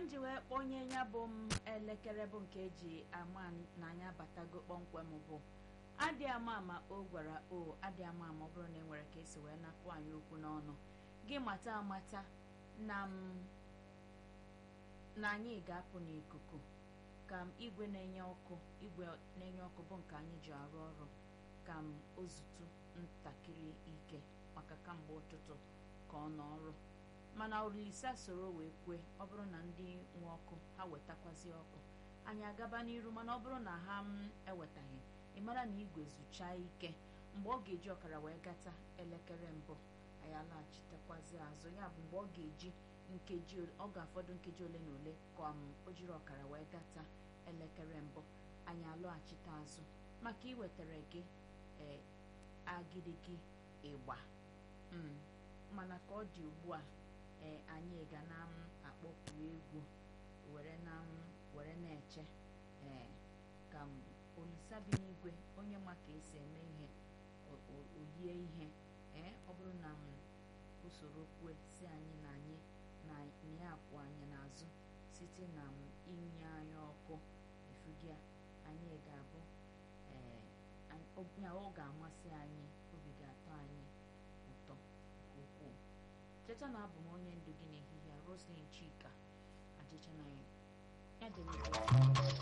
m ji wee kpọnye ya bụ m elekere bụ nke eji ama na anyị abatago kpọmkwem bụ adị ama ama o gwara o adị ama ama ọ bụrụ na e nwere ka esi wee napụ anyị okwu n'ọnụ gị mata amata na m na anyị ga-apụ n'ikuku ka m igwe na-enye ọkụ igwe na-enye ọkụ bụ nke anyị ji arụ ọrụ ka m ozutu ntakịrị ike maka kamgbe ụtụtụ ka ọ nọ ọrụ mana olisa soro wee kwe ọ bụrụ na ndị nwe ọkụ ha wetakwazi ọkụ anyị agaba n'iru mana ọ bụrụ na ha m ewetaghị ị mara na igwe zuchaa ike mgbe ọ ga-eji ọkara wee gata elekere mbụ anyị alaghachitekwazi azụ ya bụ mgbe ọ ga-eji nkeji ọ ga-afọdụ nkeji ole na ole ka m o jiri ọkara wee gata elekere mbụ anyị alọghachite azụ maka iwetara gị ee agidigi ịgba mana ka ọ dị ugbu a ee anyị ga na m akpọpụ egwu were na m were na-eche ee ka m olisa bi n'igwe onye ma ka esi eme ihe oyie ihe ee ọ bụrụ na m usoro kwue si anyị na anyị na ya akwụ anyị n'azụ site na m inye anyị ọkụ efugia anyị ga-abụ ee ọ ga-amasị anyị obi ga-atọ anyị ụtọ nke ukwuu cheta na abụ m onye ndu gị n'ehihie Roslyn Chika ajịcha na ya ya dị